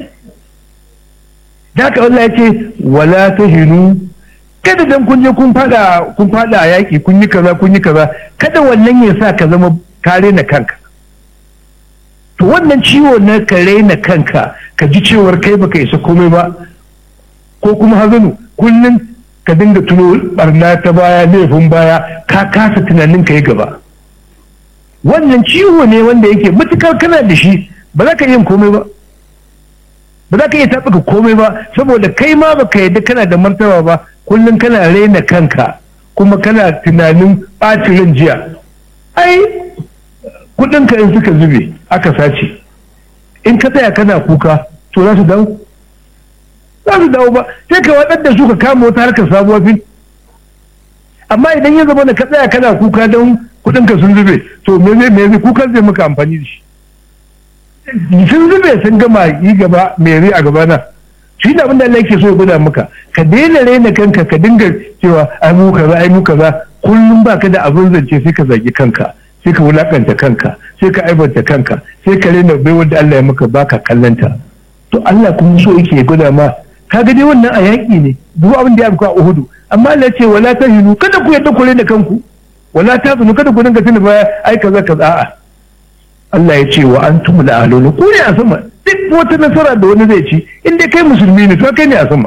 da haka Allah ya ce wala tahinu kada dan kun je kun fada kun fada a yaki kun yi kaza kun yi kaza kada wannan ya sa ka zama kare na kanka to wannan ciwo na kare na kanka ka ji cewar kai baka isa komai ba ko kuma hazanu kullum ka dinga tuno barna ta baya laifin baya ka kasa tunanin ka yi gaba wannan ciwo ne wanda yake matukar kana da shi ba za ka yin komai ba ba za ka iya taɓuka komai ba saboda kai ma baka yadda kana da martaba ba kullum kana raina kanka kuma kana tunanin ɓacin jiya ai kuɗinka in suka zube aka sace in ka tsaya kana kuka to za su dawo za su dawo ba sai ka waɗanda su ka kama wata harkar sabuwa fil amma idan ya zama da ka tsaya kana kuka don kuɗinka sun zube to me zai me zai kukan zai maka amfani da shi sun zube sun gama yi gaba mai a gaba na shi da abin da Allah yake so ya gwada maka ka daina raina kanka ka dinga cewa ai mu kaza ai mu kaza kullum baka da abin zance sai ka zagi kanka sai ka wulakanta kanka sai ka aibanta kanka sai ka raina bai wanda Allah ya maka baka kallanta to Allah kuma so yake ya gwada ma ka ga dai wannan a yaƙi ne duk abin da ya afka a Uhudu amma Allah ya ce wala tahinu kada ku yadda ku raina kanku wala tazunu kada ku dinga tuna baya ai kaza kaza a'a Allah ya ce wa an tumu da alolu ku ne a sama duk wata nasara da wani zai ci in dai kai musulmi ne to kai ne a sama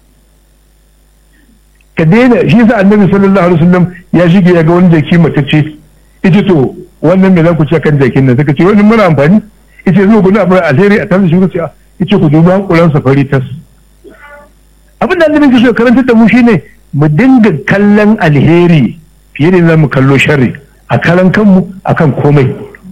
ka daina shi yasa annabi sallallahu alaihi wasallam ya shige ya ga wani jaki matacce ita to wannan me za ku ce kan jakin nan suka ce wani muna amfani ita zo gudu abin alheri a tare da shi ku ce ita ku duba hankulan safari tas abin da annabi ke so karanta da mu shine mu dinga kallon alheri fiye da zamu kallo sharri a karan kanmu akan komai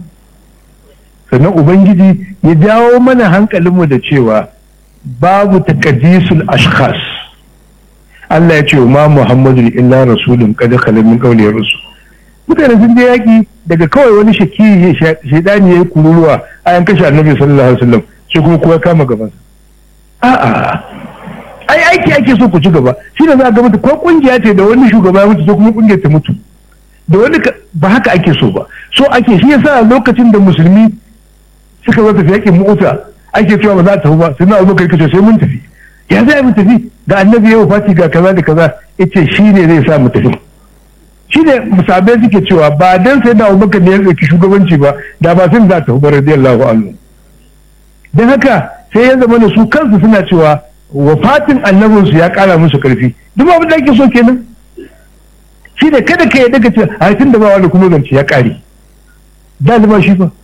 sannan ubangiji ya jawo mana hankalinmu da cewa babu takadisul ashkhas Allah ya ce wa ma Muhammadu illa rasulun kada khalal min qawli rusul mutane sun je yaki daga kawai wani shaki shaidani yayi kururuwa ayan kashe annabi sallallahu alaihi wasallam sai kuma kowa kama gaban sa a'a ai aiki ake so ku ci gaba shi ne za ga mutu ko kungiya ce da wani shugaba ya mutu sai kuma kungiyar ta mutu da wani ba haka ake so ba so ake shi yasa lokacin da musulmi suka zo tafi yakin mota ake cewa ba za ta tafi ba sai na abubakar kace sai mun tafi ya zai mu tafi da annabi ya fati ga kaza da kaza yace shi ne zai sa mu tafi shi ne musabai suke cewa ba dan sai na abubakar ne ya ɗauki shugabanci ba da ba sun za ta tafi ba radiyallahu anhu dan haka sai ya zama da su kansu suna cewa wafatin annabinsu ya kara musu karfi duk abin da ake so kenan shi ne kada ka yi daga ce a tun da ba wani kuma zance ya kare da ba shi ba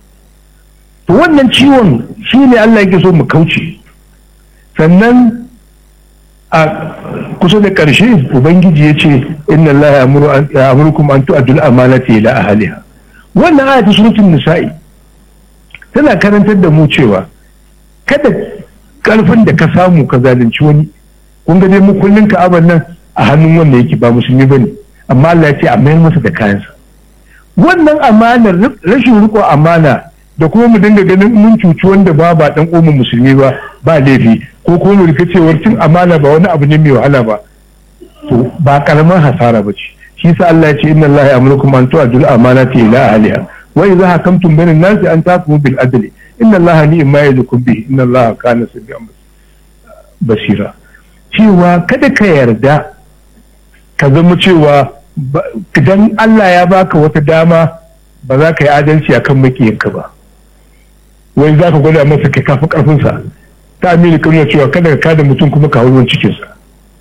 to wannan ciwon shi ne Allah yake so mu kauce sannan a kusa da ƙarshe ubangiji ya ce inna Allah ya amurkum an tu'addul amanati ila ahliha wannan aya ta suratul nisa'i tana karantar da mu cewa kada karfin da ka samu ka zalunci wani kun ga dai mu kullun ka'aban nan a hannun wanda yake ba musulmi bane amma Allah ya ce a mayar masa da kayansa wannan amanar rashin riko amana da kuma mu dinga ganin mun cuci wanda ba ba dan uwan musulmi ba ba laifi ko kuma mu rika cewar cin amana ba wani abu ne mai wahala ba to ba karaman hasara ba ce shi yasa Allah ya ce inna Allah ya'murukum an tu'adul amanati ila ahliha wa idza hakamtum bainan nasi an tahkumu bil adli inna Allah ni'ma yadukum bihi inna Allah kana sami'an basira cewa kada ka yarda ka zama cewa idan Allah ya baka wata dama ba za ka yi adalci akan makiyinka ba wai za ka gwada masa ka kafa karfinsa ta amini kan cewa kada ka kada mutum kuma ka hauruwan cikinsa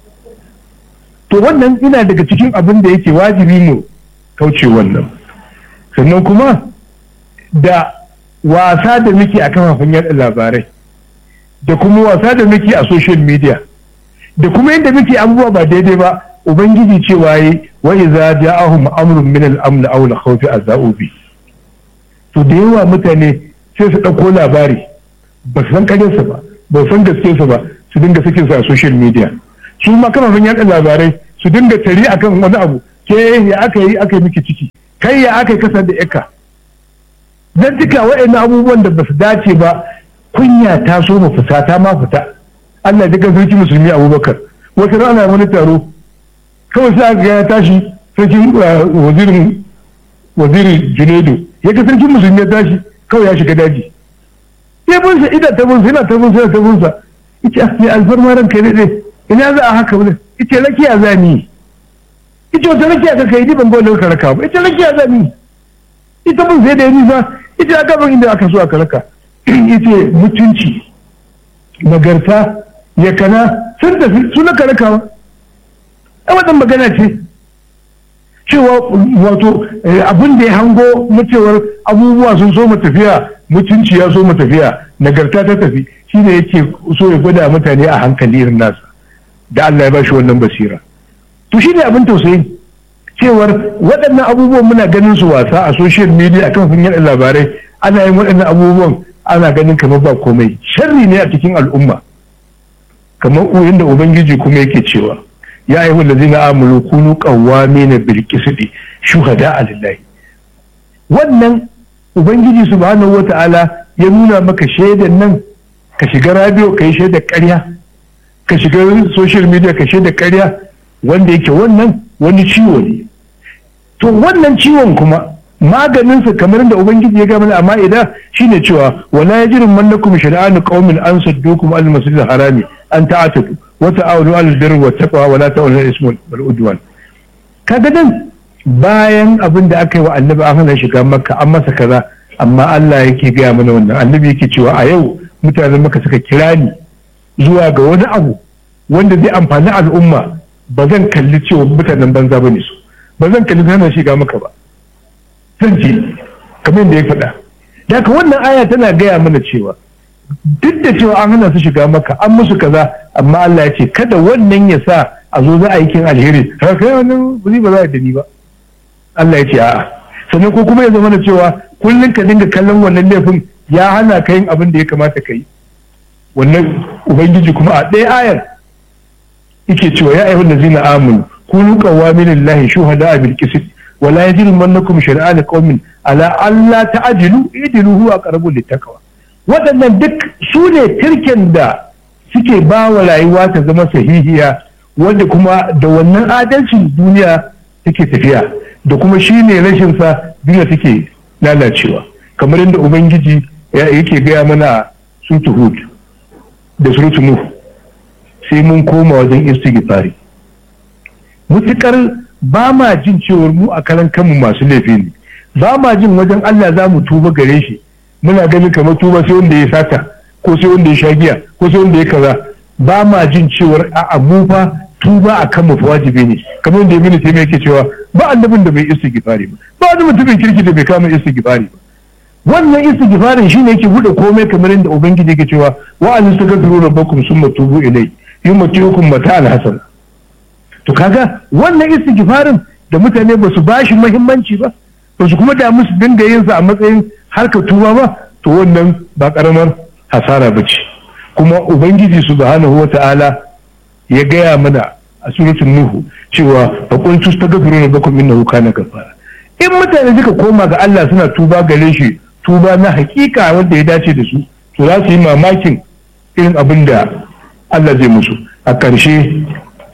to wannan ina daga cikin abin da yake wajibi mu kauce wannan sannan kuma da wasa da muke a kafafen yada labarai da kuma wasa da muke a social media da kuma yadda muke abubuwa ba daidai ba ubangiji cewa yi wa iza ja'ahum amrun min al-amn aw al-khawfi azau bi to da yawa mutane sai su dauko labari ba su san karyarsa ba ba su san gaskiyarsa ba su dinga sakin su a social media su ma kafafen yaɗa labarai su dinga tari akan wani abu ke ya aka yi aka yi miki ciki kai ya aka yi kasar da yaka dan duka waɗannan abubuwan da ba su dace ba kunya ta so mu fita ta ma fita Allah duka sarki musulmi Abubakar wata rana wani taro kawai sai aka ya tashi sarkin wazirin wazirin Junaidu ya ga sarkin musulmi ya tashi kawai ya shiga daji sai bunsa ida ta bunsa ina ta bunsa ina ta bunsa ita ne alfarma ranka ne ne ina za a haka wani ita rakiya za ni ita wata rakiya ka kai ni ban gwada ka raka ba ita rakiya za ni ita mun sai da yi nisa ita aka ban inda aka so aka raka ita mutunci nagarta ya kana sun tafi su na karakawa a wadan magana ce cewa wato abin da ya hango na cewar abubuwa sun so tafiya mutunci ya so tafiya nagarta ta tafi shine yake so ya gwada mutane a hankali irin nasa da Allah ya bashi wannan basira to shine abin tausayi cewar waɗannan abubuwan muna ganin su wasa a social media akan hanyar labarai ana yin waɗannan abubuwan ana ganin kamar ba komai sharri ne a cikin al'umma kamar uyin da ubangiji kuma yake cewa ya ayyuhal ladzina amanu kunu qawwamina bil qisti shuhada lillahi wannan ubangiji subhanahu wata'ala ya nuna maka shaidan nan ka shiga radio ka yi shaidar ƙarya ka shiga social media ka shaidar ƙarya wanda yake wannan wani ciwo ne to wannan ciwon kuma maganinsa kamar da ubangiji ya gama amma idan shine cewa wala yajirin mannakum shar'anu qaumin an saddukum al masjid al harami an ta'atadu wa ta'awunu al birri wa taqwa wa la ta'awunu al ismi wal udwan kaga dan bayan abin da aka yi wa annabi an hana shiga makka an masa kaza amma Allah yake gaya mana wannan annabi yake cewa a yau mutanen maka suka kira ni zuwa ga wani abu wanda zai amfani al'umma ba zan kalli cewa mutanen banza bane su ba zan kalli hana shiga maka ba zan ce kamar da ya faɗa da haka wannan aya tana gaya mana cewa duk da cewa an hana su shiga maka an musu kaza amma Allah ya ce kada wannan ya sa a zo za a yi kin alheri har kai wannan ba za a dani ba Allah ya ce a'a sannan ko kuma ya zama da cewa kullum ka dinga kallon wannan laifin ya hana ka yin abin da ya kamata ka yi wannan ubangiji kuma a ɗaya ayar yake cewa ya ayyuhal ladzina amanu kunu qawamin lillahi shuhada bil qist wa la yajrimannakum shar'an qaumin ala alla ta'dilu idilu huwa aqrabu littaqwa waɗannan duk su ne tirken da suke ba wa rayuwa ta zama sahihiya wanda kuma da wannan adalcin duniya take tafiya da kuma shi ne rashin sa duniya take lalacewa kamar yadda ubangiji yake gaya mana sutu hud da surutu nuhu sai mun koma wajen istighfari mutukar ba ma jin cewar mu a karan kanmu masu laifi ne ba ma jin wajen Allah za mu tuba gare shi muna ganin kamar tuba sai wanda ya sata ko sai wanda ya sha giya ko sai wanda ya kaza ba ma jin cewar a mu fa tuba a kan fa wajibi ne kamar yadda ibnu taymiya yake cewa ba annabin da bai istighfari ba ba wani mutumin kirki da bai kama istighfari ba wannan istighfarin shine yake bude komai kamar yadda ubangiji yake cewa wa an tastaghfiru rabbakum summa tubu ilai yumatiukum mata'al hasan to kaga wannan istighfarin da mutane ba su bashi muhimmanci ba ba su kuma damu su dinga yin sa a matsayin harkar tuba ba to wannan ba karamar hasara ba ce kuma ubangiji subhanahu wata'ala ya gaya mana a suratul nuhu cewa fa qul tastaghfiru rabbakum innahu kana ghafara in mutane suka koma ga Allah suna tuba gare shi tuba na hakika wanda ya dace da su to za su yi mamakin irin abin da Allah zai musu a ƙarshe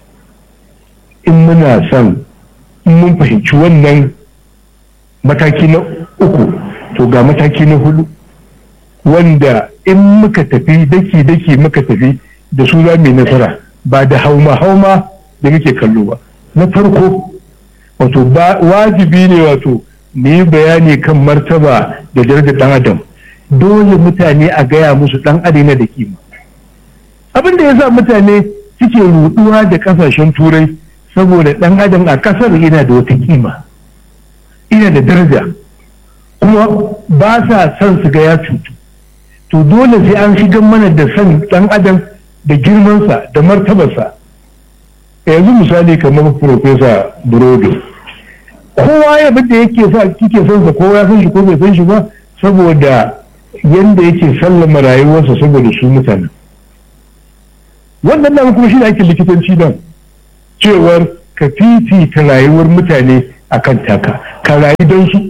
in muna son in mun fahimci wannan mataki na uku to ga mataki na hudu wanda in muka tafi daki-daki muka tafi da su za mu nasara ba da hauma-hauma da muke kallo ba na farko wato wajibi ne wato mu yi bayani kan martaba da darajar dan adam dole mutane a gaya musu dan adina da kima abin da ya sa mutane suke ruduwa da kasashen turai saboda dan adam a kasar yana da wata kima ina da daraja kuma ba sa son su ga ya cutu to dole sai an shigar mana da son dan adam da girmansa da martabarsa yanzu misali kamar profesa burodo kowa ya da yake sa kike son sa kowa ya san shi ko bai san shi ba saboda yanda yake sallama rayuwarsa saboda su mutane wannan nan kuma shi ne aikin likitanci nan cewar ka fifita rayuwar mutane a kan taka ka rayu don su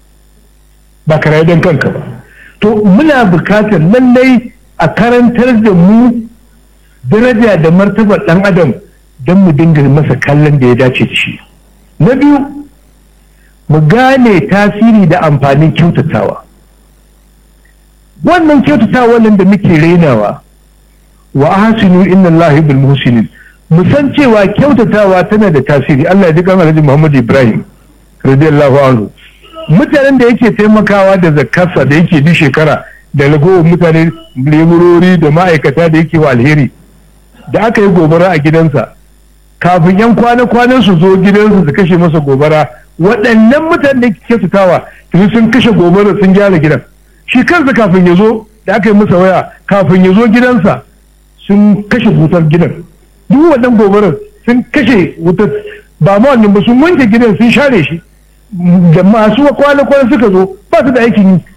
ba ka rayu don kanka ba to muna bukatar lallai a karantar da mu daraja da martabar ɗan adam don mu dinga masa kallon da ya dace da shi na biyu mu gane tasiri da amfanin kyautatawa wannan kyautatawa nan da muke rainawa wa ahsinu inna allahi bil muhsinin mu san cewa kyautatawa tana da tasiri Allah ya ji kan Alhaji Muhammad Ibrahim radiyallahu anhu mutanen da yake taimakawa da zakarsa da yake duk shekara da ragowar mutane leburori da ma'aikata da yake wa alheri da aka yi gobara a gidansa kafin yan kwana-kwanan su zo gidansa su kashe masa gobara waɗannan mutanen da yake kyautatawa tuni sun kashe gobara sun gyara gidan shi kansa kafin ya zo da aka yi masa waya kafin ya zo gidansa sun kashe wutar gidan duk wannan gobarar sun kashe wutar ba ma wannan ba sun wanke gidan sun share shi da masu kwana-kwana suka zo ba su da aikin yi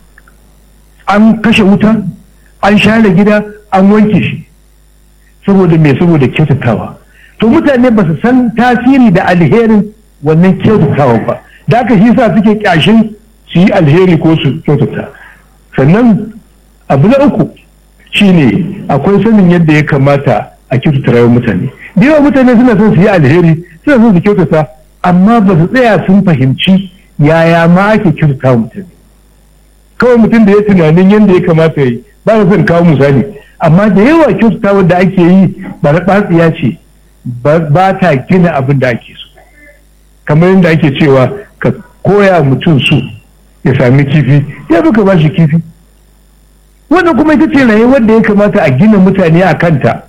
an kashe wuta an share gida an wanke shi saboda me saboda kyautatawa to mutane ba su san tasiri da alherin wannan kyautatawa ba da aka shi sa suke kyashin su yi alheri ko su kyautata sannan abu na uku shine akwai sanin yadda ya kamata a kyautata rayuwar mutane da yawa mutane suna son su yi alheri suna son su kyautata amma ba su tsaya sun fahimci yaya ma ake kyautata mutane kawai mutum da ya tunanin yadda ya kamata yi ba na son kawo misali amma da yawa kyautata wanda ake yi ba na ɓatsiya ce ba ta gina abin da ake so kamar yadda ake cewa ka koya mutum su ya sami kifi ya fi ka ba shi kifi wannan kuma ita ce rayuwar da ya kamata a gina mutane a kanta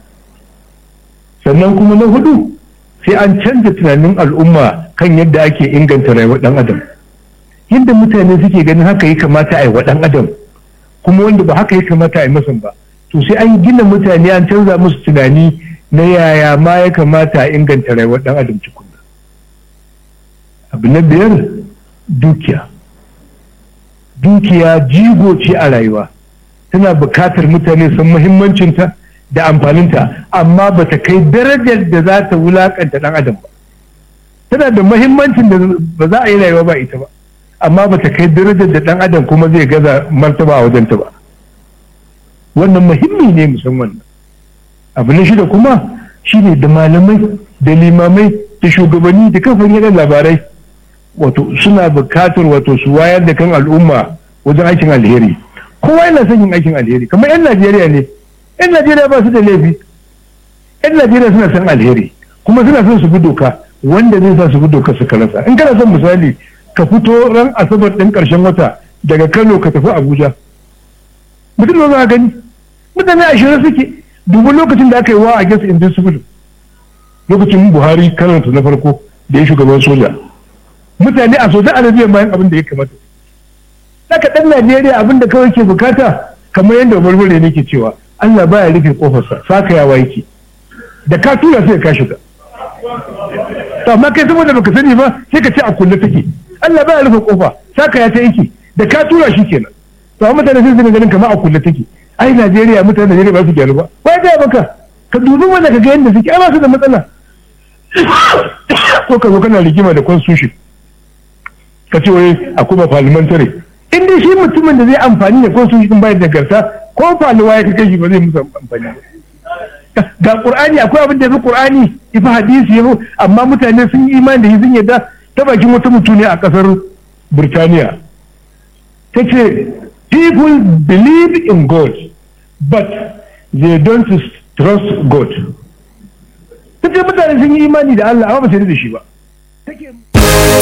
sannan kuma na hudu sai an canza tunanin al'umma kan yadda ake inganta rayuwar dan adam yadda mutane suke ganin haka ya kamata a yi wa dan adam kuma wanda ba haka ya kamata a yi masa ba to sai an gina mutane an canza musu tunani na yaya ma ya kamata a inganta rayuwar dan adam cikunna abu na biyar dukiya dukiya jigo ce a rayuwa tana bukatar mutane san muhimmancinta da amfaninta amma ba ta kai darajar da za ta wulakanta dan adam ba tana da muhimmancin da ba za a yi rayuwa ba ita ba amma ba ta kai darajar da dan adam kuma zai gaza martaba a wajenta ba wannan muhimmi ne musamman abu na shida kuma shine da malamai da limamai da shugabanni da kafin yadan labarai wato suna bukatar wato su wayar da kan al'umma wajen aikin alheri kowa yana son yin aikin alheri kamar yan najeriya ne yan najeriya ba su da laifi yan najeriya suna son alheri kuma suna son su bi doka wanda zai sa su bi doka su rasa in kana son misali ka fito ran asabar ɗin ƙarshen wata daga kano ka tafi abuja mutum ba za gani mutane ashirin suke dubu lokacin da aka yi wa a gas invincible lokacin buhari karanta na farko da ya shugaban soja mutane a sojan arabiya bayan abin da ya kamata Saka ɗan Najeriya abin da kawai ke bukata kamar yadda barbare ne ke cewa Allah baya rufe kofarsa saka yawa yake da ka tura sai ka shiga to amma kai saboda baka sani ba sai ka ce a kulle take Allah baya rufe kofa saka ya ta yake da ka tura shi kenan to amma mutane sai su ganin kamar a kulle take ai Najeriya mutane Najeriya ba su gyaru ba wai ga baka ka dubi wanda ka ga yadda suke ai ba su da matsala ko ka zo kana rigima da constitution ka ce wai akwai parliamentary in dai shi mutumin da zai amfani da constitution bayan da garta ko faluwa ya kai shi ba zai musu amfani ga qur'ani akwai abin da yafi qur'ani yafi hadisi yafi amma mutane sun yi imani da shi sun yadda ta bakin wata mutune a kasar Burtaniya ta ce people believe in God but they don't trust God ta ce mutane sun yi imani da Allah amma ba su da shi ba take